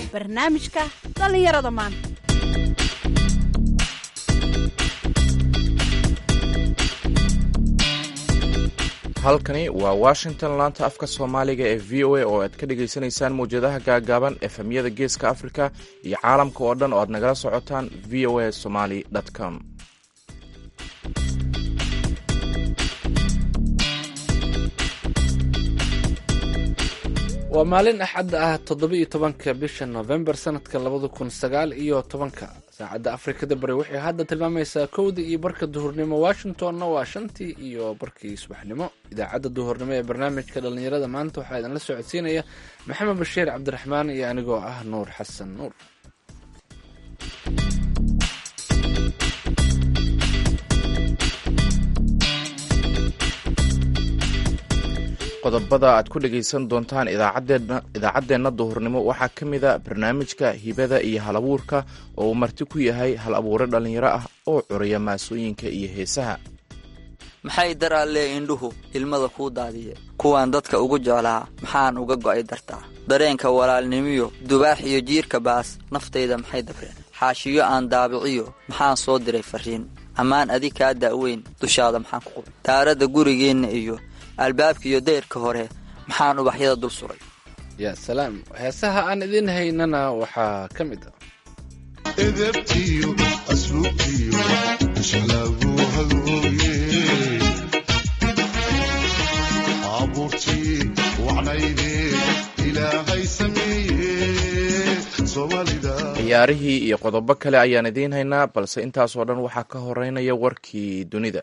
barnaamijka dhallinyarada maanta halkani waa washington laanta afka soomaaliga ee v o a oo aad ka dhagaysanaysaan mawjadaha gaagaaban efemyada geeska africa iyo caalamka oo dhan oo aad nagala socotaan v o a somaly com waa maalin axadda ah toddoba-iyo tobanka bisha novembar sanadka labada kun sagaal iyo tobanka saacadda afrikada bari waxay hadda tilmaamaysaa kowda iyo barka duhurnimo washingtonna waa shantii iyo barkii subaxnimo idaacadda duhurnimo ee barnaamijka dhallinyarada maanta waxaa idinla socodsiinaya maxamed bashiir cabdiraxmaan iyo anigoo ah nuur xasan nuur qodobada aad ku dhagaysan doontaan idaacaddeenna duhurnimo waxaa ka mida barnaamijka hibada iyo hal abuurka oo uu marti ku yahay hal abuure dhallinyaro ah oo curaya maasooyinka iyo heesaha maxay daraallee indhuhu ilmada kuu daadiye kuwaan dadka ugu jeclaa maxaan uga go'ay dartaa dareenka walaalnimiyo dubaax iyo jiirka baas naftayda maxay dabreen xaashiyo aan daabiciyo maxaan soo diray farriin ammaan adi kaa da'weyn dushaada maxaan ku qubay daaradda gurigeenna iyo albaabkiiyo dayrka hore maxaan ubaxyada dul suray yaa salaam heesaha aan idiin haynana waxaa ka mid ah edebtiyo asluubtiyo shalaagu hagooye abuurtii wacnayde ilaahay sameeye soomaalida ciyaarihii iyo qodobo kale ayaan idiin haynaa balse intaasoo dhan waxaa ka horeynaya warkii dunida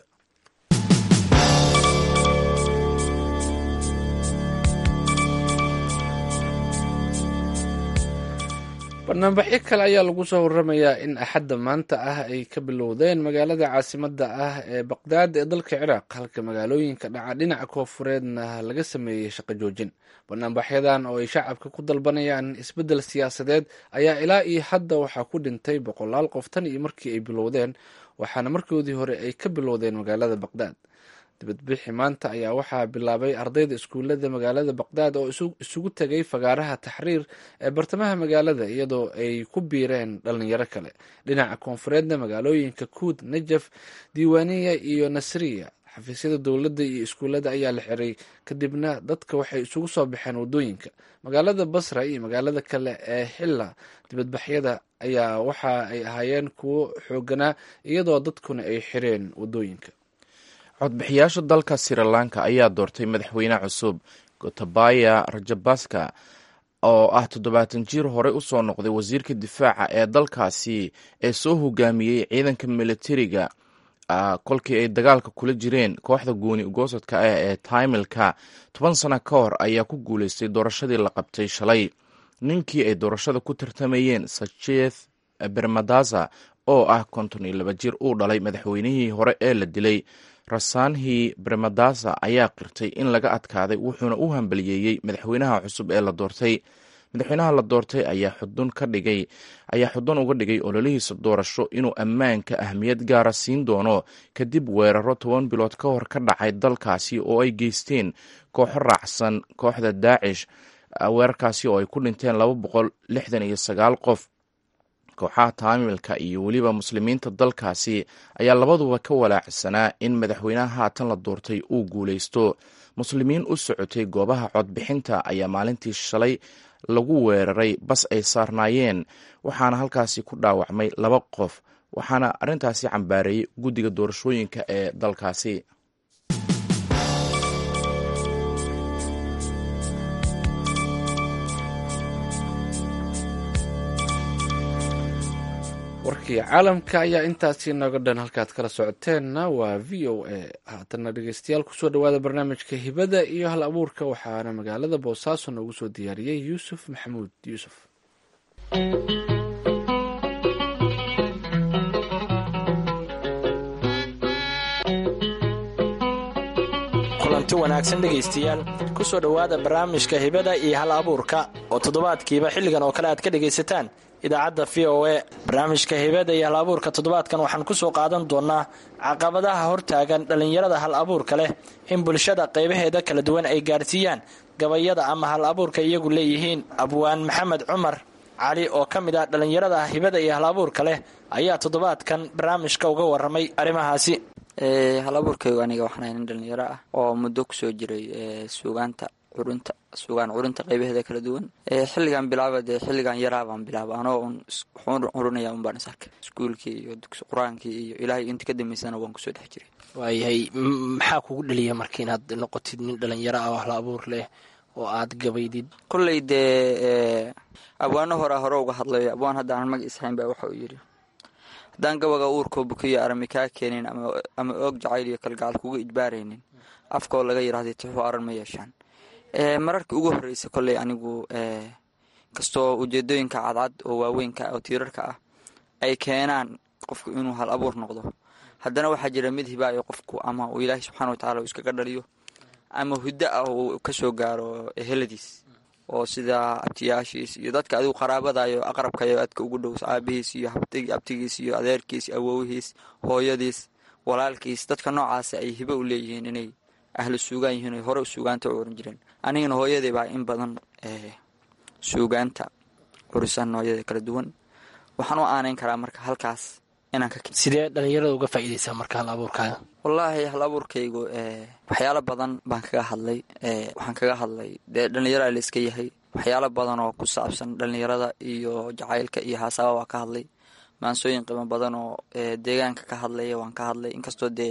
barnaamijyo kale ayaa lagu soo waramayaa in axadda maanta ah ay ka bilowdeen magaalada caasimadda ah ee baqdaad ee dalka ciraaq halka magaalooyinka dhaca dhinaca koofureedna laga sameeyey shaqo joojin barnaamijyadan oo ay shacabka ku dalbanayaan isbeddel siyaasadeed ayaa ilaa iyo hadda waxaa ku dhintay boqolaal qof tan iyo markii ay bilowdeen waxaana markoodii hore ay ka bilowdeen magaalada baqdaad dibadbixi maanta ayaa waxaa bilaabay ardayda iskuullada magaalada baqdaad oo isugu tegay fagaaraha taxriir ee bartamaha magaalada iyadoo ay ku biireen dhalinyaro kale dhinaca koonfureedna magaalooyinka kuud najaf diiwaaniya iyo nasriya xafiisyada dowladda iyo iskuullada ayaa la xiray kadibna dadka waxay isugu soo baxeen wadooyinka magaalada basra iyo magaalada kale ee xilla dibadbaxyada ayaa waxa ay ahaayeen kuwo xooganaa iyadoo dadkuna ay xireen wadooyinka codbixiyaasha dalka sri lanka ayaa doortay madaxweyne cusub gotabaya rajabaska oo ah toddobaatan jiir horey usoo noqday wasiirka difaaca ee dalkaasi ee soo hogaamiyey ciidanka militariga kolkii ay dagaalka kula jireen kooxda gooni ugoosadka ah ee taimilka toban sano ka hor ayaa ku guuleystay doorashadii la qabtay shalay ninkii ay doorashada ku tartamayeen sacheth bermadaza oo ah konton iyo laba jir uu dhalay madaxweynihii hore ee la dilay rasanhi bremadasa ayaa qirtay in laga adkaaday wuxuuna u hambaliyeeyey madaxweynaha cusub ee la doortay madaxweynaha la doortay ayaa xudun ka dhigay ayaa xudun uga dhigay ololihiisa doorasho inuu ammaanka ahmiyad gaara siin doono kadib weeraro toban bilood ka hor ka dhacay dalkaasi oo ay geysteen kooxo raacsan kooxda daacish weerarkaasi oo ay ku dhinteen laba boqol lixdan iyo sagaal qof kooxaha taamilka iyo weliba muslimiinta dalkaasi ayaa labaduba ka walaacsanaa in madaxweynaha haatan la doortay uu guuleysto muslimiin u socotay goobaha codbixinta ayaa maalintii shalay lagu weeraray bas ay saarnaayeen waxaana halkaasi ku dhaawacmay laba qof waxaana arrintaasi cambaareeyey guddiga doorashooyinka ee dalkaasi warkii caalamka ayaa intaasi nooga dhan halkaad kala socoteenna waa v o a haatanna dhegeystayaal kusoo dhawaada barnaamijka hibada iyo hal abuurka waxaana magaalada boosaaso noogu soo diyaariyey yuusuf maxamuud yuusuf kulanti wanaagsan dhegaystayaal kusoo dhowaada barnaamijka hibada iyo hal abuurka oo toddobaadkiiba xilligan oo kale aad ka dhegaysataan idaacadda v o a barnaamijka hibada iyo hal abuurka toddobaadkan waxaan kusoo qaadan doonaa caqabadaha hortaagan dhallinyarada hal abuurka leh in bulshada qaybaheeda kala duwan ay gaadhsiiyaan gabayada ama hal abuurka iyagu leeyihiin abwaan maxamed cumar cali oo ka mid ah dhallinyarada hibada iyo hal abuurka leh ayaa toddobaadkan barnaamijka uga waramay arrimahaasi hal abuurkaygu aniga waxaan ahay nin dhalinyaro ah oo muddo kusoo jiray suugaanta curunta suugaan curinta qaybaheeda kala duwan xilligan bilaaba dee xilligan yaraabaan bilaaba anoo un waxuun curinaya un baan is arkay iskuulkii iyo dugsi qur-aankii iyo ilaahay inta ka dambeysana waan kusoo dhex jiray waayahay maxaa kugu dhaliya marka inaad noqotid nin dhalinyaro ah oo hal abuur leh oo aad gabaydid kolley dee abwaano horaa hore uga hadlayo abwaan haddaanan mag ishayn baa waxa uu yidhi haddaan gabaga uurkoo bukiyo arami kaa keenin ama oog jacayl iyo kalgacal kuga ijbaaraynin afkoo laga yidhahday tixuu aran ma yeeshaan mararkii ugu horreysay kolley anigu kastoo ujeedooyinka cadcad oo waaweynka oo tiirarka ah ay keenaan qofku inuu hal abuur noqdo haddana waxaa jira mid hibaayo qofku ama uu ilaahay subxana watacala uu iskaga dhaliyo ama huddo ah uu kasoo gaaro eheladiis oo sida abtiyaashiis iyo dadka adigu qaraabadayo aqrabkayo adka ugu dhows aabihiis iyo abtigiis iyo adeerkiis awowihiis hooyadiis walaalkiis dadka noocaas ay hibo u leeyihiin inay ahlu suugaan yihiin oy hore suugaanta u oran jireen anigana hooyadii baa in badan suugaanta curisan noocyada kala duwan waxaan u aanayn karaa marka halkaas inaan ka sidee dhalinyarada uga faa'iidaysaa marka hal abuurkaaga wallaahi hal abuurkaygu waxyaalo badan baan kaga hadlay waxaan kaga hadlay dee dhallinyaraa la iska yahay waxyaalo badan oo ku saabsan dhallinyarada iyo jacaylka iyo haasaaba waa ka hadlay maansooyin qiimo badan oo deegaanka ka hadlaya waan ka hadlay inkastoo dee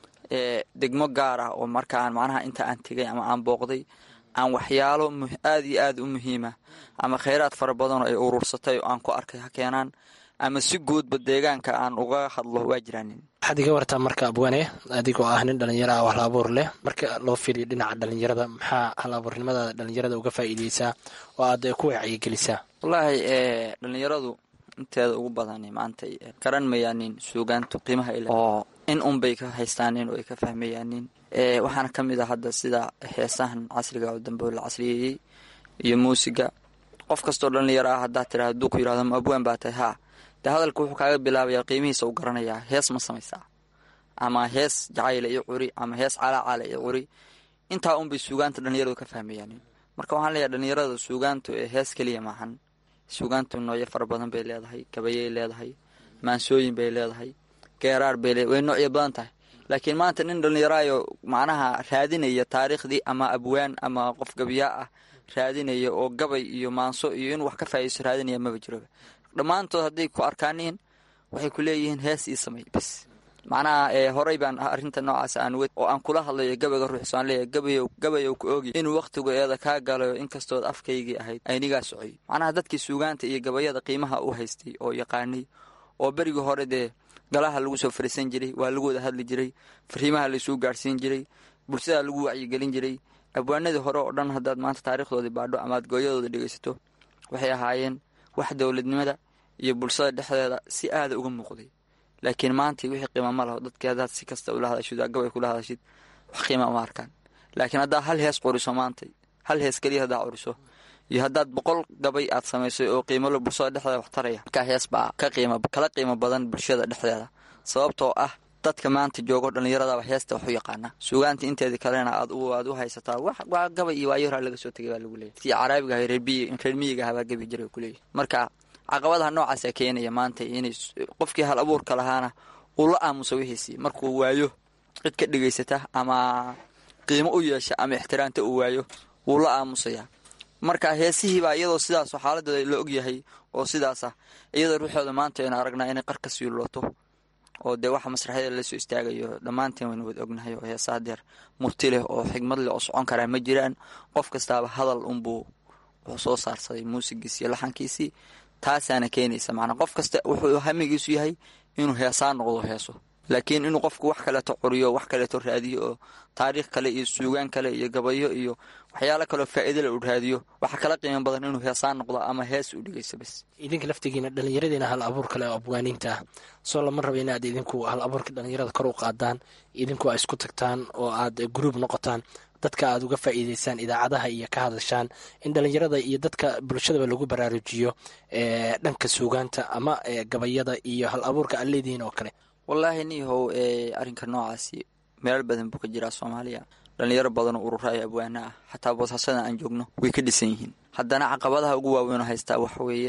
degmo gaar ah oo markaan macnaha inta aan tegay ama aan booqday aan waxyaalo aada iyo aada u muhiima ama khayraad fara badan oo ay urursatay oo aan ku arkay ha keenaan ama si guudba deegaanka aan uga hadlo waa jiraanin waxaad iga wartaa marka abwane adigoo ah nin dhalinyaro ah oo hal abuur leh marka loo fiiriyo dhinaca dhalinyarada maxaa hal abuurnimada dhalinyarada uga faa'iideysaa oo aad ku wacyigelisaa wallaahi dhalinyaradu inteeda ugu badan maanta garan mayaanin suugaantu qiimaha ile oo in unbay ka haystaanin oo ay ka fahmayaanin waxaana ka mid ah hadda sida heesahan casriga oo dambe la casriyeeyey iyo muusiga qof kastoo dhalinyaro ah haddaad tira hadduu ku yidhahdo ma abwaan baa tahay haa dee hadalka wuxuu kaaga bilaabayaa qiimihiisa u garanayaa hees ma samaysaa ama hees jacayla iyo curi ama hees calaacala iyo curi intaa unbay suugaanta dhalinyaradu ka fahmayaanin marka waxaan leeyahay dhalinyarada suugaantu ee hees keliya maahan suugaantu noocyo fara badan bay leedahay gabayay leedahay maansooyin bay leedahay geeraar bay leedahay way noocyo badan tahay laakiin maanta nin dhalinyaraayo macnaha raadinaya taariikhdii ama abwaan ama qof gabiyaa ah raadinaya oo gabay iyo maanso iyo inuu wax ka faa'iidaysto raadinaya maba jiroba dhammaantood hadday ku arkaaniin waxay ku leeyihiin hees ii samay bas macnaha horey baan arrinta noocaas aan wed oo aan kula hadlayo gabayga ruuxso aan leeyahay gabayow gabayow ku oogi inuu wakhtigu eeda kaa galayo inkastood afkaygii ahayd aynigaa socoy macnaha dadkii suugaanta iyo gabayada qiimaha u haystay oo yaqaanay oo berigii hore dee galaha lagu soo fariisan jiray waa lagu wada hadli jiray fariimaha laysuu gaadhsiin jiray bulshada lagu wacyigelin jiray abwaanadii hore oo dhan haddaad maanta taariikhdoodii baadho amaad gooyadooda dhegaysato waxay ahaayeen wax dowladnimada iyo bulshada dhexdeeda si aada uga muuqday laakiin maanta wixii qiima ma laho dadkii haddaad si kasta ula hadashid gabay kula hadashid wax qiima uma arkaan laakiin haddaad hal hees qoriso maantay hal hees keliya haddaa qoriso iyo haddaad boqol gabay aad samaysay oo qiimalo bulshada dhexdeeda wax taraya markaa hees baa ka qiima kala qiimo badan bulshada dhexdeeda sababtoo ah dadka maanta joogo dhallinyaradaba heesta wax u yaqaana suugaanta inteedii kalena aad aad u haysataa waa gabay iyo waayoraa laga soo tegay baa lagu leeyay tii caraabiga ahay reer miyiga ahabaa gabi jiray ku leeyahy marka caqabadaha noocaasa keenaya maanta inay qofkii hal abuurka lahaana uu la aamuso wixiisii markuu waayo cid ka dhegaysata ama qiimo u yeesha ama ixtiraamta uu waayo wuu la aamusayaa marka heesihiibaa iyadoo sidaasoo xaaladooda la ogyahay oo sidaas ah iyadoo ruuxooda maanta aynu aragnaa inay qarka siilooto oo dee waxa masraxyada lasoo istaagayo dhammaanteen waynu wada ognahay oo heesa hadeer murti leh oo xigmad leh oo socon karaa ma jiraan qof kastaaba hadal unbuu wuxuu soo saarsaday muusigiis iyo laxankiisii taasaana keenaysa macnaa qof kasta wuxuu hamigiisu yahay inuu heesaa noqdo heeso laakiin inuu qofku wax kaleeto curiyo wax kaleeto raadiyo oo taariikh kale iyo suugaan kale iyo gabayo iyo waxyaalo kaleo faa'iidale uu raadiyo waxaa kala qiimo badan inuu heesaan noqdo ama hees uu dhegeyso bas idinka laftigiina dhallinyaradiina hal abuur kale oo abwaaniinta ah soo lama raba inaad idinku hal abuurka dhallinyarada kor u qaadaan idinku a isku tagtaan oo aad gruub noqotaan dadka aad uga faa'iideysaan idaacadaha iyo ka hadashaan in dhallinyarada iyo dadka bulshadaba lagu baraarujiyo dhanka suugaanta ama gabayada iyo hal abuurka aad leedihiin oo kale wallaahi niihow arrinka noocaasi meelal badan buu ka jiraa soomaaliya dhallinyaro badanoo urura ay abwaana ah xataa boosaasadan aan joogno way ka dhisan yihiin haddana caqabadaha ugu waaweynoo haystaa waxa weeye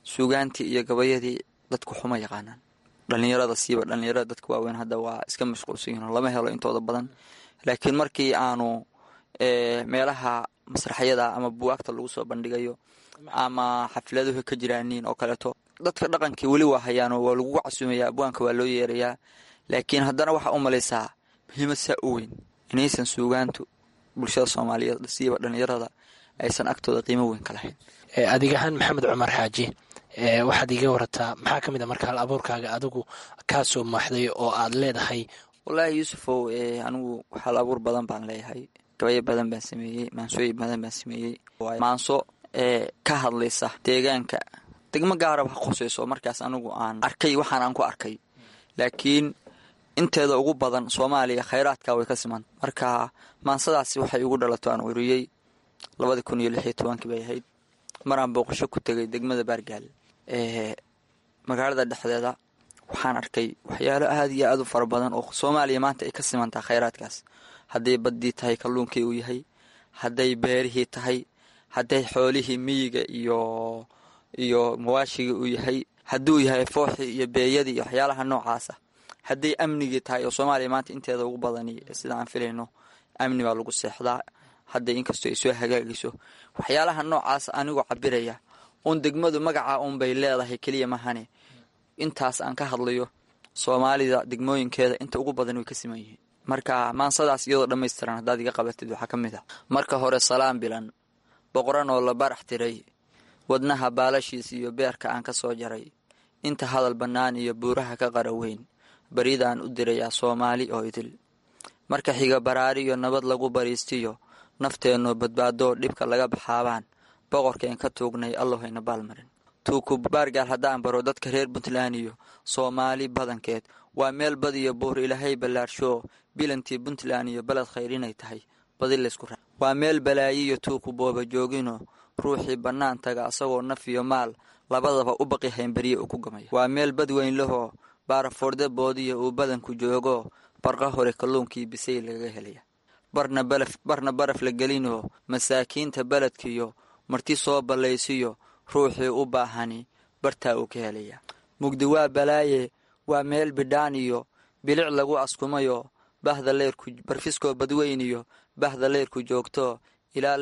suugaantii iyo gabayadii dadku xuma yaqaanaan dhallinyarada siiba dhallinyarada dadka waaweyn hadda waa iska mashquulsan yihin lama helo intooda badan laakiin markii aanu meelaha masraxyada ama buwaagta lagu soo bandhigayo ama xafladuhu ka jiraaniin oo kaleeto dadka dhaqankii weli waa hayaano waa lagu casuumaya abwaanka waa loo yeerayaa laakiin haddana waxaa u malaysaa muhiimad saa u weyn inaysan suugaantu bulshada soomaaliyeed siiba dhallinyarada aysan agtooda qiimo weyn ka lahayn adigahaan maxamed cumar xaaji waxaad iga warataa maxaa ka mid a marka hal abuurkaaga adigu kaa soo maaxday oo aad leedahay wallaahi yuusufow anigu hal abuur badan baan leeyahay gabayo badan baan sameeyey maansooyin badan baan sameeyey maanso ee ka hadlaysa deegaanka degmo gaaraba ha qoseyso markaas anigu aan arkay waxaan aan ku arkay laakiin inteeda ugu badan soomaaliya khayraadka way ka siman marka maansadaasi waxay igu dhalato aan uriyey labadii kun iyo lix iyo tobankii bay ahayd maraan booqasho ku tegay degmada baargaal ee magaalada dhexdeeda waxaan arkay waxyaalo aada iyo aada u fara badan oo soomaaliya maanta ay ka simantaha khayraadkaas hadday baddii tahay kalluunkii uu yahay hadday beerihii tahay hadday xoolihii miyiga iyo iyo mawaashigii uu yahay hadduu yahay fooxii iyo beeyadii iyo waxyaalaha noocaasa hadday amnigii tahay oo soomaaliya maanta inteeda ugu badani sida aan filayno amni baa lagu seexdaa hadday inkastoo ay soo hagaagayso waxyaalaha noocaas anigoo cabiraya uun degmadu magaca uunbay leedahay keliya mahane intaas aan ka hadlayo soomaalida degmooyinkeeda inta ugu badan way ka siman yihiin marka maansadaas iyadoo dhammaystiran haddaad iga qabatid waxaa ka mid ah marka hore salaan bilan boqoran oo la barax tiray wadnaha baalashiis iyo beerka aan ka soo jaray inta hadal bannaan iyo buuraha ka qara weyn baridaan u dirayaa soomaali oo idil marka xiga baraariyo nabad lagu bariistiyo nafteennu badbaadoo dhibka laga baxaabaan boqorkeen ka tuugnay allahayna baalmarin tuuku baargaal haddaan baro dadka reer puntland iyo soomaali badankeed waa meel badiyo buur ilaahay ballaarsho bilantii puntland iyo beled khayr inay tahay badi laysku raa waa meel balaayiyo tuuku booba joogino ruuxii bannaan taga asagoo naf iyo maal labadaba u baqi haynberiye uu ku gamaya waa meel bad weyn lahoo baarafoorde boodiya uu badanku joogo barqa hore kalluunkii bisay lagaga helaya barna balaf barna baraf la gelinoo masaakiinta beledkiyo marti soo ballaysiyo ruuxii u baahani bartaa uu ka helaya mugdi waa balaaye waa meel bidhaan iyo bilic lagu askumayo bahda leyrku barfiskoo badweyniyo bahda leyrku joogto ilaa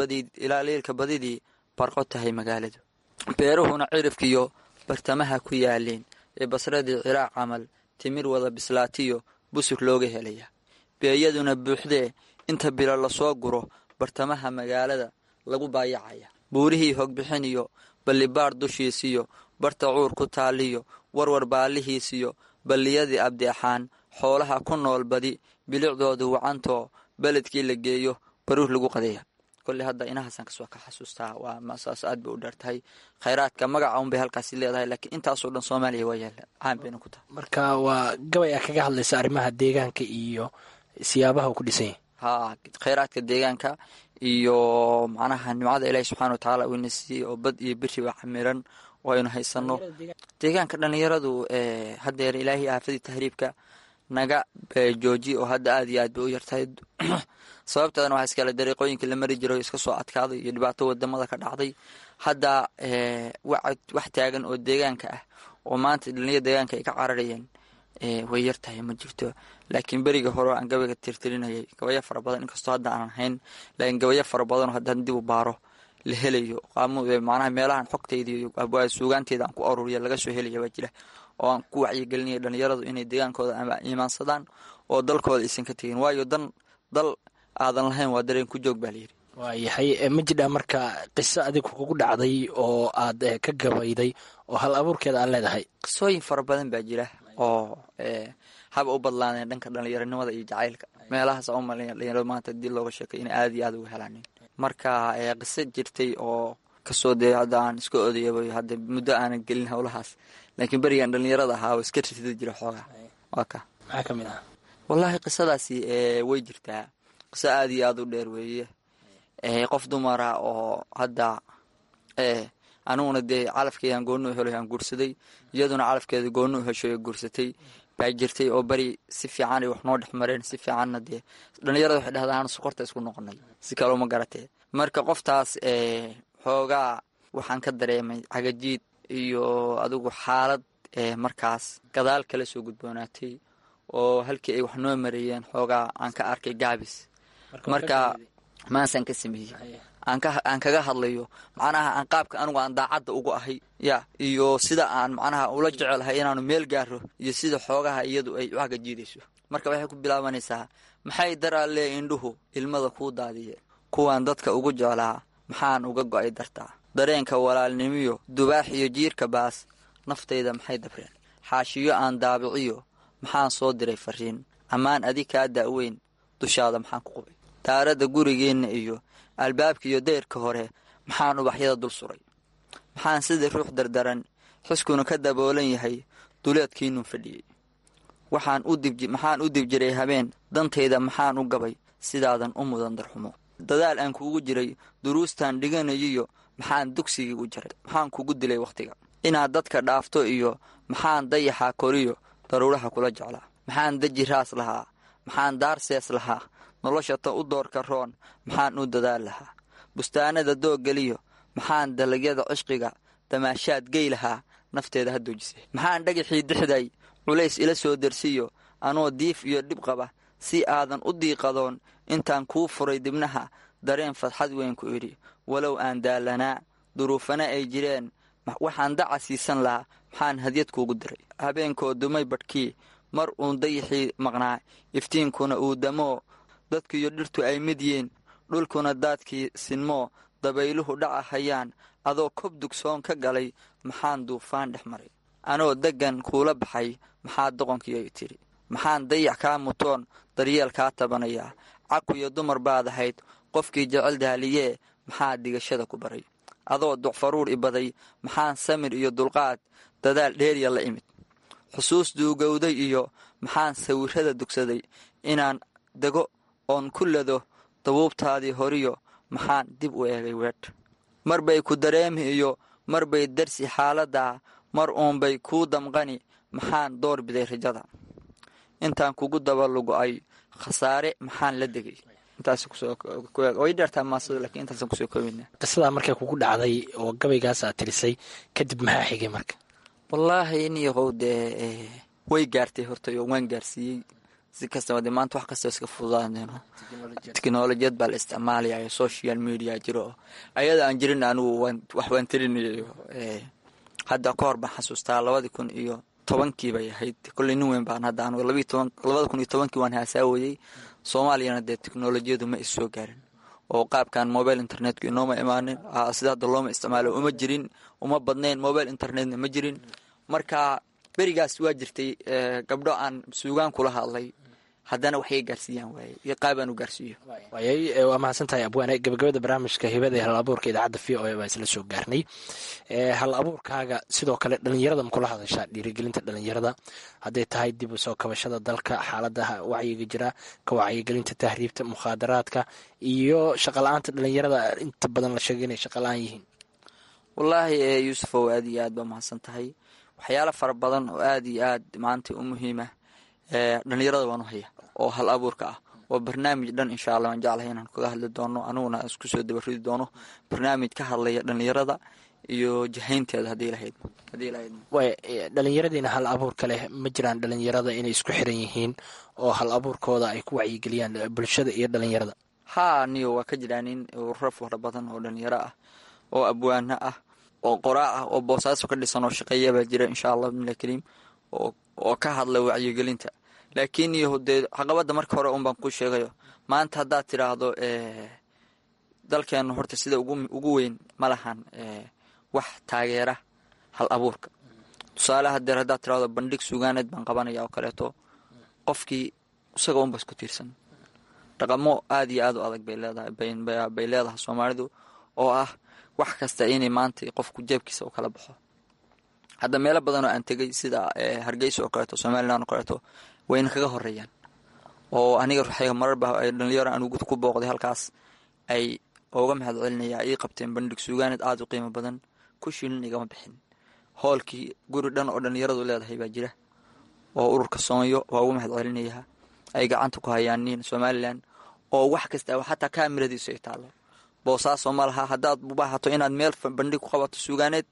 leylka badidii barqo tahay magaaladu beeruhuna cirifkiyo bartamaha ku yaaleen ee basradii ciraaq camal timir wada bislaatiyo busur looga helaya beeyaduna buuxdee inta bilo lasoo guro bartamaha magaalada lagu baayacaya buurihii hogbixiniyo ballibaar dushiisiyo barta cuur ku taaliyo warwar baalihiisiyo balliyadii abdeexaan xoolaha ku nool badi bilicdoodu wacantoo beledkii la geeyo baruur lagu qadeeya kolley hadda inahaasaan kasoo ka xasuustaa waa masaas aad bay u dheertahay khayraadka magaca unbay halkaasi leedahay laakiin intaasoo dhan soomaaliya waa yaalla caan bayna ku tahay marka waa gabay a kaga hadlaysa arrimaha deegaanka iyo siyaabaha uu ku dhisan yahay haa khayraadka deegaanka iyo macnaha nimcada ilaahi subxana wa tacaala uu ina siiyey oo bad iyo biri baa camiran oo aynu haysano deegaanka dhallinyaradu haddeer ilaahay aafadii tahriibka naga jooji oo hadda aad iyo aad bay u yartahay sababteedana waxaa iskale dariiqooyinkii la mari jiray oo iska soo adkaaday iyo dhibaato wadamada ka dhacday hadda wax taagan oo deegaanka ah oo maanta dhalinyada deegaanka ay ka cararayeen way yar tahay ma jirto laakiin beriga hore aan gabayga tirtirinayay gabayo fara badan inkastoo hadda aanan hayn laakiin gabayo fara badan oo haddaan dib u baaro la helayo macnaha meelahan xogtayda iyo suugaanteeda aan ku aruuriya laga soo helaya baa jira oo aan ku wacyigelinaya dhalinyaradu inay deegaankooda imaansadaan oo dalkooda aysan ka tegin waayo dan dal aadan lahayn waa dareen ku joog baa layidhi waayahay ma jidhaa marka qiso adigu kugu dhacday oo aad ka gabayday oo hal abuurkeeda aad leedahay qisooyin fara badan baa jira oo haba u badlaaneen dhanka dhalinyaronimada iyo jacaylka meelahaas aan u malaya dhalinyaradu maanta dii looga sheekay inay aada iyo aada uga helaan marka qiso jirtay oo kasoo dee hadda aan iska odayaba hadda muddo aanan gelin howlahaas laakiin berigaan dhalinyarada ahaa oo iska ririda jira xoogaa waa ka maxaa ka mid ah wallaahi qisadaasi way jirtaa qiso aada iyo aada u dheer weeye qof dumara oo hadda aniguna dee calafkeedan gooni u helo aan guursaday iyaduna calafkeeda gooni u hesho guursatay baa jirtay oo beri si fiican ay wax noo dhex mareen si fiicanna dee dhalinyarada waxay dhahdaan sokorta isku noqonay si kaloo ma garatee marka qoftaas xoogaa waxaan ka dareemay cagajiid iyo adigu xaalad markaas gadaal kala soo gudboonaatay oo halkii ay wax noo mareeyeen xoogaa aan ka arkay gaabis marka maansaan ka sameeyey aan kaga hadlayo macnaha aan qaabka anigu aan daacadda ugu ahay ya iyo sida aan macnaha ula jecelahay inaanu meel gaaro iyo sida xoogaha iyadu ay uxaga jiidayso marka waxay ku bilaabanaysaa maxay daraalee indhuhu ilmada kuu daadiyeen kuwaan dadka ugu jeclaa maxaan uga go'ay dartaa dareenka walaalnimiyo dubaax iyo jiirka baas naftayda maxay dabreen xaashiyo aan daabiciyo maxaan soo diray fariin ammaan adi kaa da'weyn dushaada maxaan ku qubay daaradda gurigeenna iyo albaabka iyo dayrka hore maxaan ubaxyada dul suray maxaan sidii ruux dardaran xiskuna ka daboolan yahay duleedkiinuu fadhiyey waxaan u dib jiray habeen dantayda maxaan u gabay sidaadan u mudan darxumo dadaal aan kuugu jiray duruustaan dhiganayiyo maxaan dugsigii u jaray maxaan kugu dilay wakhtiga inaad dadka dhaafto iyo maxaan dayaxaa koriyo daruuraha kula jeclaa maxaan deji raas lahaa maxaan daarsees lahaa nolosha ta u doorka roon maxaan u dadaal lahaa bustaanada dooggeliyo maxaan dalagyada cishqiga damaashaad gey lahaa nafteeda ha doojisay maxaan dhagaxii dixday culays ila soo dersiyo anoo diif iyo dhib qaba si aadan u diiqadoon intaan kuu furay dibnaha dareen fadxad weyn ku idhi walow aan daalanaa duruufana ay jireen waxaan daca siisan lahaa maxaan hadyad kuugu diray habeenkoo dumay badhkii mar uun dayaxii maqnaa iftiinkuna uu damoo dadkiiyo dhirtu ay mid yiin dhulkuna daadkii sinmoo dabayluhu dhaca hayaan adoo kob dugsoon ka galay maxaan duufaan dhex maray anoo deggan kuula baxay maxaa doqonkiiay tidhi maxaan dayax kaa mutoon daryeel kaa tabanayaa cakuyo dumar baad ahayd qofkii jecel daaliyee maxaa digashada ku baray adoo ducfaruur ibaday maxaan samir iyo dulqaad dadaal dheeriya la imid xusuus duugowday iyo maxaan sawirrada dugsaday inaan dego oon ku lado dabuubtaadii horiyo maxaan dib u eegay weedh mar bay ku dareemi iyo mar bay darsi xaaladdaa mar uunbay kuu damqani maxaan door biday rajada intaan kugu daba lugo-ay khasaare maxaan la degay qisadaa markay kugu dhacday oo gabaygaas aad tirisay kadib maxaa xigay marka wallaahi niyahow dee way gaartay hortay oo waan gaarsiiyey si kastaba de maanta wax kastoo iska fududaaneyno teknolojiyad baa la isticmaalayayo social media jiro ayada aan jirin anigu wax waan tirinayo hadda ka hor baan xasuustaa labadii kun iyo tobankii bay ahayd kolley nin weyn baan hadda anigu labada kun iyo tobankii waan haasaawayey soomaaliyana dee teknolojiyadu ma is soo gaarin oo qaabkan mobile internetku inooma imaanin sida hadda looma isticmaalo uma jirin uma badnayn mobile internetna ma jirin marka berigaas waa jirtay gabdho aan suugaan kula hadlay haddana waxay gaarsiiyaan waaye iyo qaabaan u gaarsiiyo waayay waa mahadsan tahay abwaane gabagabada barnaamijka hibada ee hal abuurka idaacadda v o a baa isla soo gaarnay hal abuurkaaga sidoo kale dhalinyarada ma kula hadashaa dhiirigelinta dhalinyarada hadday tahay dib u soo kabashada dalka xaaladaha wacyiga jira ka wacyigelinta tahriibta mukhaadaraadka iyo shaqala-aanta dhalinyarada inta badan la sheegay inay shaqala-aan yihiin wallaahi yuusufow aad iyo aad baa mahadsan tahay waxyaalo fara badan oo aad iyo aad maanta u muhiima dhalinyarada waan u haya oo hal abuurka ah waa barnaamij dhan insha allah waan jeclahay inaan kaga hadli doono aniguna isku soo dabaridi doono barnaamij ka hadlaya dhalinyarada iyo jahaynteeda haddii lahayd way dhalinyaradiina hal abuurka leh ma jiraan dhalinyarada inay isku xiran yihiin oo hal abuurkooda ay ku wacyigeliyaan bulshada iyo dhalinyarada haa niyo waa ka jiraan in ururo fara badan oo dhalinyaro ah oo abwaano ah oo qoraa ah oo boosaaso ka dhisan oo shaqeeya baa jira insha allah bimila kariim oo ka hadla wacyigelinta laakiin iyo dee caqabadda marka hore un baan ku sheegayo maanta haddaad tidhaahdo dalkeenu horta sida ugu weyn ma lahan wax taageera hal abuurka tusaale hadeer haddaad tidhahdo bandhig sugaaneed baan qabanaya oo kaleeto qofkii isaga unba isku tiirsan dhaqamo aad iyo aad u adag bay leedahay bay leedahay soomaalidu oo ah wax kasta inay maanta qofku jeebkiisa u kala baxo hadda meelo badan oo aan tegay sida hargeysa oo kaleeto somalilan oo kaleeto wayna kaga horeeyaan oo aniga ruuxayga mararba ay dhalinyaro aan ku booqday halkaas ay uga mahad celinayaa ii qabteen bandhig suugaaneed aada u qiimo badan ku shilin igama bixin hoolkii guri dhan oo dhalinyaradu leedahay baa jira oo ururka soonyo waa uga mahad celinayaa ay gacanta ku hayaan nin somalilan oo wax kasta xataa kaamiradiisu ay taallo boosaaso ma laha haddaad baahato inaad meel bandhig ku qabato suugaaneed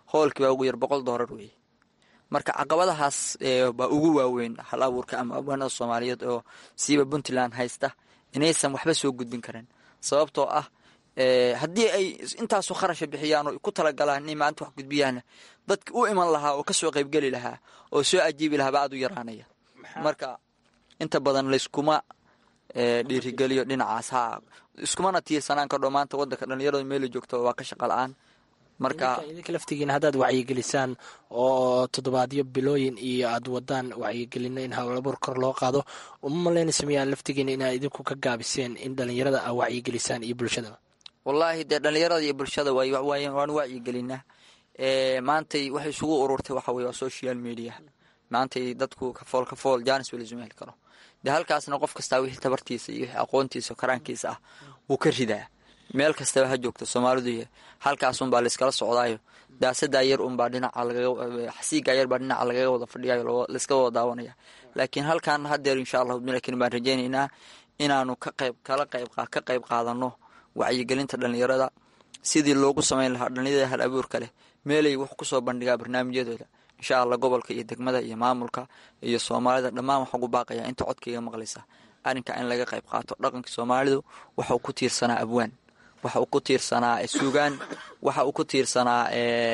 hoolkii baa ugu yar boqol doolar weeye marka caqabadahaas baa ugu waaweyn hal abuurka ama abwaanada soomaaliyeed oo siiba puntland haysta inaysan waxba soo gudbin karin sababtoo ah haddii ay intaasu kharasha bixiyaan oo ku talagalaan inay maanta wax gudbiyaan dadka u iman lahaa oo kasoo qaybgeli lahaa oo soo ajiibi lahaa baa aad u yaraanaya marka inta badan layskuma dhiirigeliyo dhinacaas ha iskumana tiirsanaan kardho maanta wadanka dhalinyarada meela joogta waa ka shaqa la-aan marka idinka laftigiina haddaad wacyigelisaan oo toddobaadyo bilooyin iyo aad wadaan wacyigelino in hawlabuur kor loo qaado uma malaynaysa miyaan laftigiina inaad idinku ka gaabiseen in dhalinyarada aa wacyigelisaan iyo bulshadaba wallaahi dee dhalinyarada iyo bulshada waan wacyigelinaa maantay waxay isugu ururtay waxa weye waa social media maantay dadku kafool kafool janis walisuma heli karo dee halkaasna qof kastaa wixii tabartiisa iyo wixii aqoontiisa karaankiisa ah wuu ka ridaa meel kastaba ha joogto soomaalidu halkaasunbaa layskala socdaayo daasadaa yar unbaa dhinaca xasiigaa yar baa dhinaca lagaga wada fadhiyayo layska wada daawanaya laakiin halkan hadeer insha allahu laakiin baan rajaynaynaa inaanu ka qayb kala qayb ka qayb qaadano wacyigelinta dhalinyarada sidii loogu samayn lahaa dhalinyarada hal abuurka leh meelay wax kusoo bandhigaa barnaamijyadooda insha allah gobolka iyo degmada iyo maamulka iyo soomaalida dhammaan waxaa ugu baaqaya inta codkaiga maqlaysa arrinka in laga qayb qaato dhaqanka soomaalidu waxauu ku tiirsanaa abwaan waxa uu ku tiirsanaa suugaan waxa uu ku tiirsanaa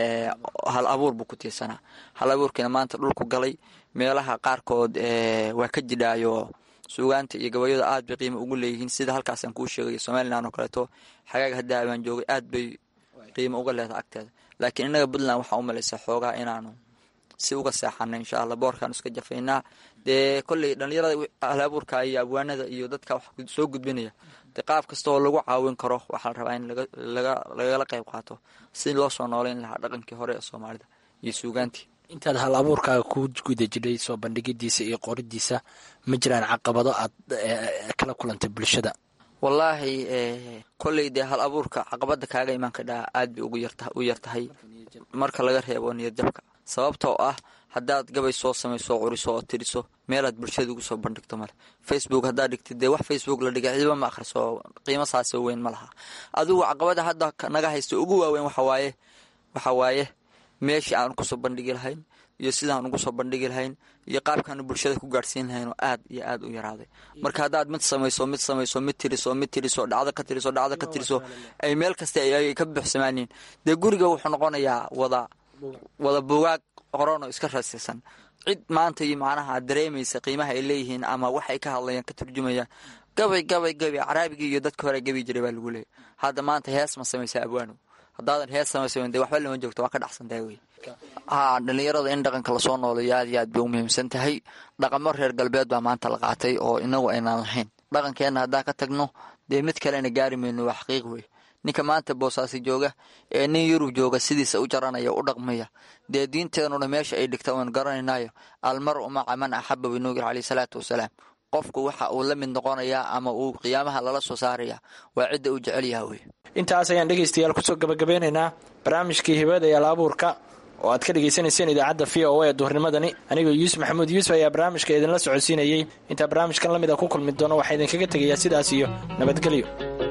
hal abuur buu ku tiirsanaa hal abuurkiina maanta dhulku galay meelaha qaarkood waa ka jidhaayo suugaanta iyo gabayada aad bay qiimo ugu leeyihiin sida halkaasaan kuu sheegayo somalilan oo kaleeto xagaag haddaa baan joogay aad bay qiimo uga leedahay agteeda laakiin innaga puntland waxaa u malaysaa xoogaa inaanu si uga seexana insha allah boorkaanu iska jafaynaa dee kolley dhalinyarada hal abuurka iyo abwaanada iyo dadka wax soo gudbinaya de qaab kasta oo lagu caawin karo waxaa la rabaa in lagala qayb qaato si loo soo nooleyn lahaa dhaqankii hore ee soomaalida iyo suugaantii intaad hal abuurkaaga ku guda jidhay soo bandhigidiisa iyo qoridiisa ma jiraan caqabado aad kala kulantay bulshada wallaahi kolley dee hal abuurka caqabada kaaga imaan kadhaa aad bay u yar tahay marka laga reebo niyadjabka sababtoo ah haddaad gabay soo samayso oo curiso oo tiriso meelaad bulshada ugu soo bandhigto male facebook haddaad dhigtid dee wax facebook la dhigay cidiba ma akhriso qiimo saasoo weyn ma laha adigu caqabada hadda naga haysto ugu waaweyn waxawaaye waxa waaye meeshii aan kusoo bandhigi lahayn iyo sidaan ugu soo bandhigi lahayn iyo qaabkaanu bulshada ku gaadhsiin lahayn oo aad iyo aad u yaraaday marka haddaad mid samayso mid samayso mid tiriso mid tiriso dhacdo ka tiriso dhacdo ka tiriso ay meel kasta ay ka buuxsamaaniin dee guriga wuxuu noqonayaa wada wada buugaag qoran oo iska rasisan cid maanta iyo macnaha dareemaysa qiimaha ay leeyihiin ama waxay ka hadlayaan ka turjumayaan gabay gabay gabay caraabigii iyo dadka hore gabi jiray baa lagu leeyay hadda maanta hees ma samaysa abwaano haddaadan hees samaysa dee waxba lama joogto waa ka dhacsantahay wey haa dhalinyarada in dhaqanka lasoo noolayo aad iyo aad bay u muhiimsan tahay dhaqamo reer galbeed baa maanta la qaatay oo inagu aynaan lahayn dhaqankeenna haddaan ka tagno dee mid kalena gaari mayno waa xaqiiq wey ninka maanta boosaasi jooga ee nin yurub jooga sidiisa u jaranaya u dhaqmaya dee diinteenuna meesha ay dhigta oon garanaynayo almaru maca man axaba binuugir caleyh salaatu wasalaam qofku waxa uu la mid noqonayaa ama uu qiyaamaha lala soo saaraya waa cidda uu jecel yaha wey intaas ayaan dhegaystayaal kusoo gabagabeynaynaa barnaamijkii hibada iyo alaabuurka oo aad ka dhegaysanayseen idaacadda v o a duhurnimadani anigoo yuusuf maxamuud yuusuf ayaa barnaamijka idinla socodsiinayey intaa barnaamijkan la mid a ku kulmi doono waxaa idinkaga tegayaa sidaas iyo nabadgelyo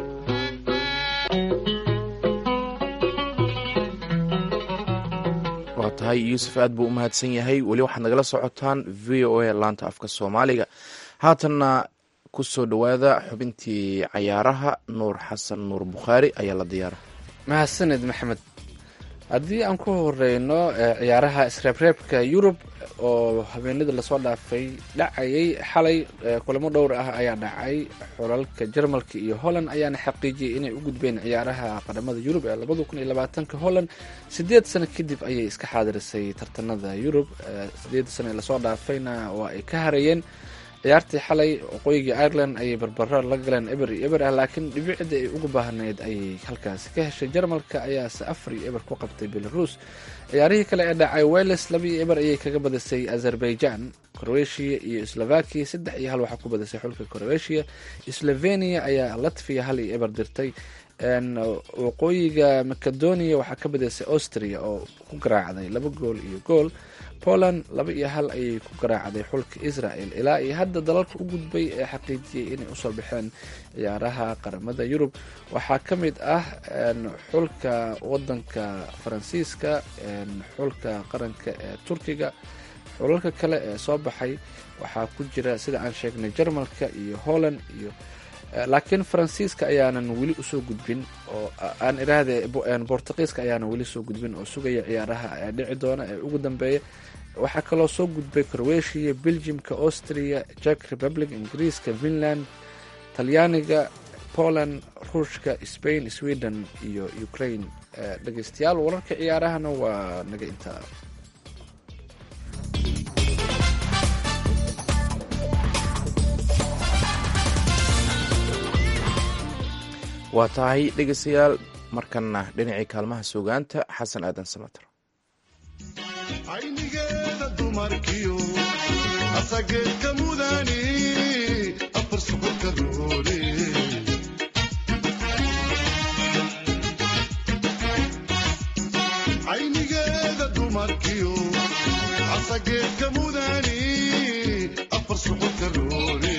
waa tahay yuusuf aad buu u mahadsan yahay weli waxaad nagala socotaan v o a laanta afka soomaaliga haatanna ku soo dhowaada xubintii cayaaraha nuur xasan nuur bukhaari ayaa la diyaara mahadsaned maxamed haddii aan ku horeyno ciyaaraha isreebreebka yurub oo habeenadii lasoo dhaafay dhacayay xalay kulamo dhowr ah ayaa dhacay xulalka jarmalka iyo holland ayaana xaqiijiyay inay u gudbeen ciyaaraha qaramada yurub ee labada kun iyo labaatanka holland sideed sano kadib ayay iska xaadirisay tartanada yurub sideed sano ee lasoo dhaafayna waa ay ka harayeen ciyaartii xalay waqooyiga ireland ayay barbaro la galeen eber iyo eber ah laakiin dhibicda ay ugu baahneyd ayay halkaasi ka heshay jarmalka ayaase afar iyo eber ku qabtay belarus ciyaarihii kale ee dhacay weles laba iyo eber ayay kaga badisay azerbaijan croatia iyo slovakia saddex iyo hal waxaa ku badisay xulka croatia slovenia ayaa latviya hal iyo eber dirtay waqooyiga macedonia waxaa ka badaysay austria oo ku garaacday laba gool iyo gool poland laba iyo hal ayay ku garaacday xulka israel ilaa iyo hadda dalalka u gudbay ee xaqiijiyey inay usoo baxeen ciyaaraha qaramada yurub waxaa ka mid ah xulka wadanka faransiiska xulka qaranka ee turkiga xulalka kale ee soo baxay waxaa ku jira sida aan sheegnay jarmalka iyo holland iyo laakiin faransiiska ayaanan weli usoo gudbin oo aan iraahde bortuqiiska ayaanan weli soo gudbin oo sugaya ciyaaraha ee dhici doona ee ugu dambeeya waxaa kaloo soo gudbay croatia belgiumka austria jack republic ingiriiska finland talyaaniga poland ruushka spain sweden iyo ukraine dhegeystayaal wararka ciyaarahana waa naga intaa waa tahay dhegeystayaal markanna dhinacii kaalmaha suugaanta xasan aadan samater aynigeeda dumarkiyo asageedka mudani afar suxurka roole aynigeeda dumarkiyo asageedka mudani afar suxurka roole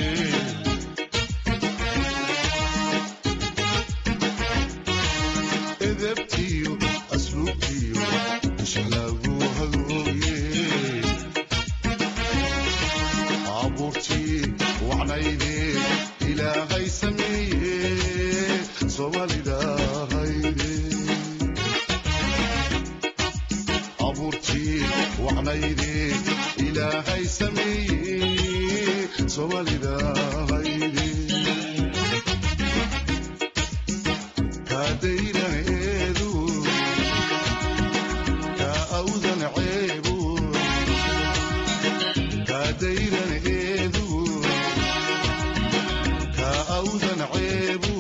edebtiyo asluubtiyo ishlagu hagooye abuurtii wacnayde ilaahay sameeye soomaalidahayde abuurtii wacnayde ilaahay sameeye soomaalidahayde kaadayraneedu kaa awdan ceebu kaadayraneedu kaa awdan ceebu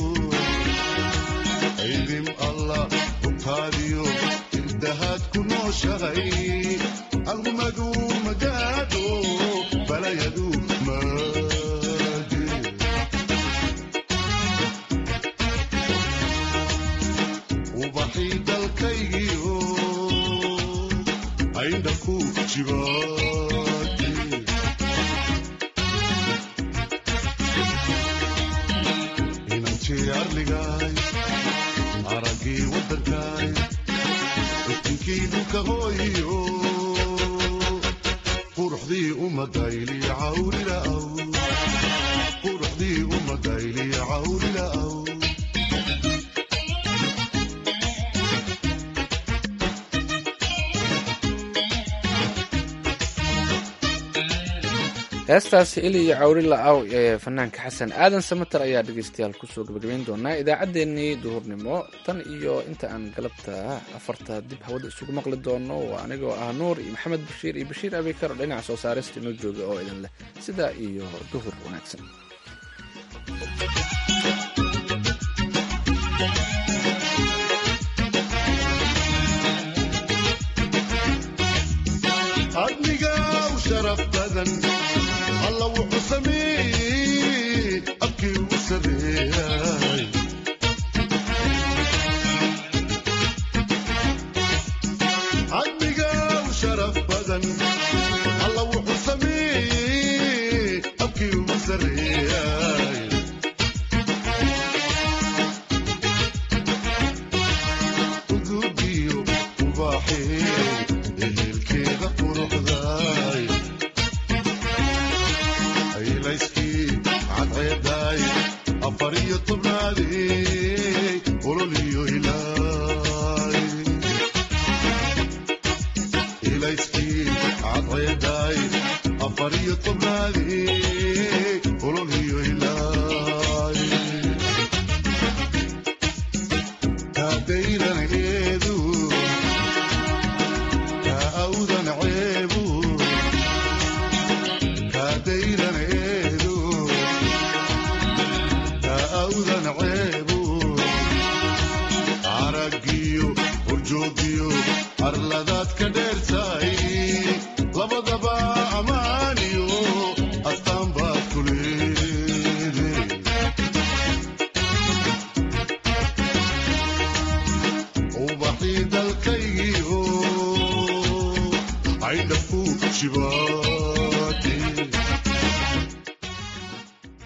ciidim allah hubtaadiyo irdahaad ku nooshahay algumadu magaadho balayadu maage ubaxii dalkaygiyo ayndha ku jibaate inantii arligaay araggii waddankaay iftinkii dhulka hooyiyo quruxdii ummadayli cawrila'aw quruxdii ummadayli cawrila'aw heestaasi ili iyo cawri la-aw ee fanaanka xasan aadan samater ayaa dhegeystayaal kusoo gabagabeyn doonaa idaacaddeenii duhurnimo tan iyo inta aan galabta afarta dib hawada isugu maqli doono waa anigoo ah nuur iyo maxamed bashiir iyo bashiir abikar oo dhinaca soo saarista inoo jooga oo idin leh sidaa iyo duhur wanaagsan adniga u sharaf badan alla wuxuu sameeyey abkii ugu sareeyay adniga u sharaf badan alla wuxuu sameeyey abkii ugu sareeyay udugiyo ubaaxee ehelkeeda quruxdaay aylayskii cadceedaay afar iyo tobnaadey ololiyo ilaay ilayskii cadceedaay afar iyo tobnaadey